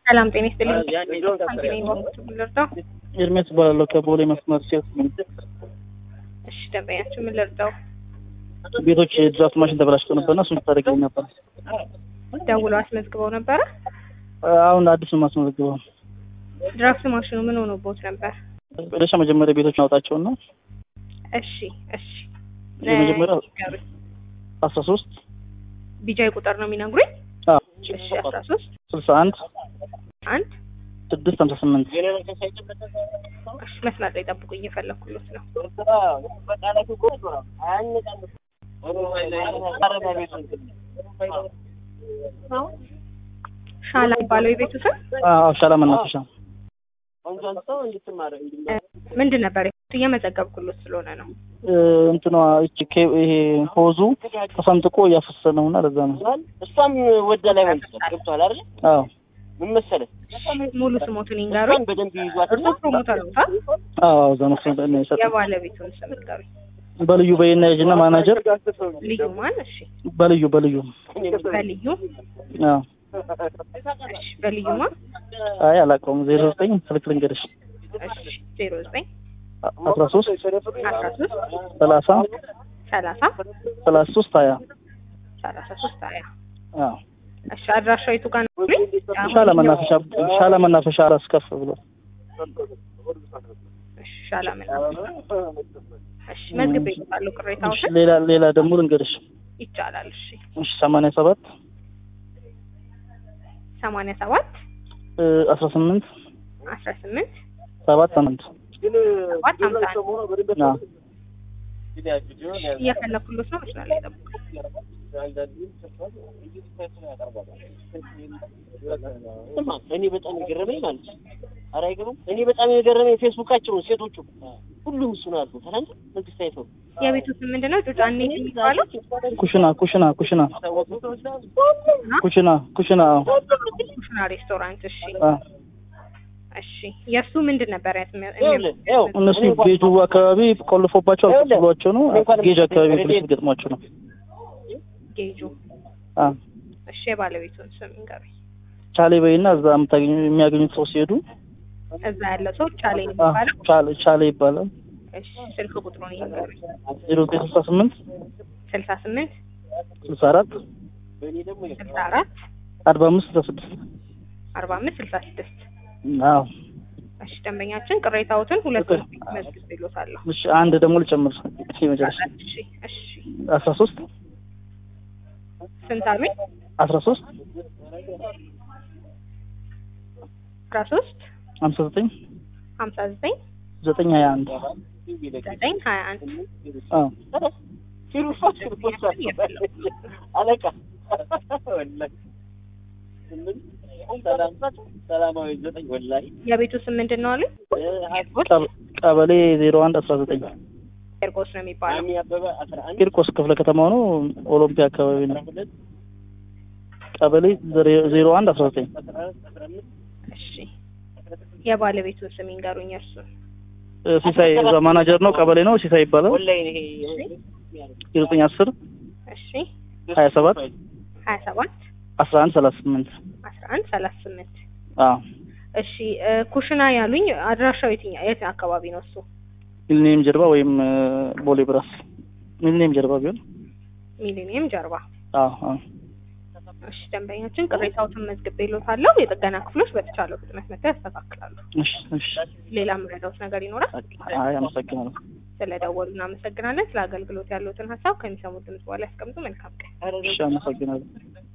ሰላም ጤና ይስጥልኝ። ሳንቲሜን ባንኮች ምን ልርዳው? ኤርሜስ እባላለሁ ከቦሌ መስመር ሴት እሺ ደንበኛችሁ ምን ልርዳው? ቤቶች የድራፍት ማሽን ተበላሽቶ ነበርና እሱን ታደርግልኝ ነበር። ደውለው አስመዝግበው ነበረ? አሁን አዲስ ነው የማስመዘግበው። ድራፍት ማሽኑ ምን ሆኖቦት ነበር? ወደሻ መጀመሪያ ቤቶች አውጣቸውና እሺ እሺ የመጀመሪያው ንገሩኝ። አስራ ሶስት ቢጃይ ቁጥር ነው የሚነግሩኝ? እሺ አስራ ሶስት ስልሳ አንድ አንድ ስድስት ሀምሳ ስምንት እሺ መስመር ላይ ጠብቁኝ እየፈለኩሎት ነው። ሻላ የሚባለው የቤቱ ስም አዎ ሻላ መናፈሻ ምንድን ነበር? እየመዘገብኩሎት ስለሆነ ነው። እ፣ እንትኗ እቺ ኬ- ይሄ ሆዙ ተሰንጥቆ እያፈሰሰ ነውና ለዛ ነው። እሷም ወደ ላይ መልስ ገብቷል አይደል? አዎ ምን መሰለህ ሙሉ ስሞቱን ይንገሩኝ። እሷን በደንብ ይዟት እርሶ ፕሮሞተር ነው ታ አዎ እዛ ነው ነው የሰጠው። የባለቤቱን ስም ንገሩኝ። በልዩ በይና የጅና ማናጀር ልዩ ማን? እሺ በልዩ በልዩ በልዩ አዎ እሺ በልዩ ማን? አይ አላውቀውም። ዜሮ ዘጠኝ ስልክ ልንገርሽ እሺ ዜሮ ዘጠኝ አስራ ሶስት አስራ ሶስት ሰላሳ ሰላሳ ሰላሳ ሶስት ሀያ ሰላሳ ሶስት ሀያ አዎ እሺ አድራሻው የቱ ጋር ነው? ሻላ መናፈሻ ሻላ መናፈሻ አራስ ከፍ ብሎ እሺ ሻላ መናፈሻ እሺ መዝግቤ ይባሉ እሺ፣ ቅሬታዎችን ሌላ ሌላ ደግሞ ልንገርሽ ይቻላል። እሺ እሺ ሰማንያ ሰባት ሰማንያ ሰባት አስራ ስምንት አስራ ስምንት ሰባት ስምንት ሰባት ሀምሳ አንድ አዎ እየፈለኩሎት ነው። መስመር ላይ ጠብቁ። ስማ እኔ በጣም የገረመኝ ማለት ነው። ኧረ አይገርምም? እኔ በጣም የገረመኝ ፌስቡካቸው ሴቶቹ ሁሉም እሱን አሉ። ትናንት መንግስት አይተው የቤቱ ስም ምንድን ነው? ጩጫኔ የሚባለው ኩሽና ኩሽና ኩሽና ኩሽና ኩሽና አዎ ኩሽና ሬስቶራንት። እሺ አዎ እሺ የእሱ ምንድን ነበር ያስመ- ይኸውልህ፣ ይኸው እነሱ እኔ እንኳን- ቤቱ አካባቢ ቆልፎባቸው አልቆጥሏቸው ነው ጌጅ አካባቢ ፖሊስ ገጥሟቸው ነው ጌጁ። አዎ እሺ የባለቤቱን ስም ንገሩኝ። ቻሌ በይና እዛ የምታገኙ የሚያገኙት ሰው ሲሄዱ እዛ ያለው ሰው ቻሌ ነው አዎ፣ የሚባለው። ቻሌ ቻሌ ይባላል እሺ ስልክ ቁጥሩን ይንገሩኝ። ዜሮ ዘጠኝ ስልሳ ስምንት ስልሳ ስምንት ስልሳ አራት ስልሳ አራት አርባ አምስት ስልሳ ስድስት አርባ አምስት ስልሳ ስድስት አዎ እሺ ደንበኛችን ቅሬታዎትን ሁለቱን መዝግብ ይሎታለሁ። እሺ አንድ ደግሞ ልጨምር የመጨረሻ እሺ እሺ አስራ ሶስት ስንት አሉኝ? አስራ ሶስት አስራ ሶስት ሀምሳ ዘጠኝ ሀምሳ ዘጠኝ ዘጠኝ ሀያ አንድ ዘጠኝ ሀያ አንድ አዎ ፊሩፋት ፊሩፋት አለቃ ወላሂ ስምንት ሰላም ሰላማዊ ዘጠኝ ወላሂ የቤቱ ስም ምንድን ነው አሉኝ? ቀበ- ቀበሌ ዜሮ አንድ አስራ ዘጠኝ ቄርቆስ ነው የሚባለው። አሚ አበበ አስራ አንድ ቂርቆስ ክፍለ ከተማው ነው ኦሎምፒያ አካባቢ ነው ቀበሌ ዜሮ አንድ አስራ ዘጠኝ እሺ የባለቤቱን ስም ይንገሩኝ። እርሱን ሲሳይ እዛ ማናጀር ነው ቀበሌ ነው ሲሳይ ይባላል ወላሂ ይሄ ዜሮ ዘጠኝ አስር እሺ ሀያ ሰባት ሀያ ሰባት አስራ አንድ ሰላሳ ስምንት አስራ አንድ ሰላሳ ስምንት አዎ እሺ እ፣ ኩሽና ያሉኝ አድራሻው የትኛው የት አካባቢ ነው እሱ? ሚሊኒየም ጀርባ ወይም እ፣ ቦሌ ብራስ ሚሊኒየም ጀርባ ቢሆን ሚሊኒየም ጀርባ። አዎ አዎ እሺ ደንበኛችን ቅሬታዎትን መዝግቤ ይሎታለሁ። የጥገና ክፍሎች በተቻለው ፍጥነት መጥተው ያስተካክላሉ። እሺ እሺ ሌላ የምረዳውት ነገር ይኖራል? አይ አመሰግናለሁ ስለደወሉ እናመሰግናለን። ስለ አገልግሎት ያሉትን ሀሳብ ከሚሰሙት ድምጽ በኋላ ያስቀምጡ። መልካም ቀን። እሺ አመሰግናለሁ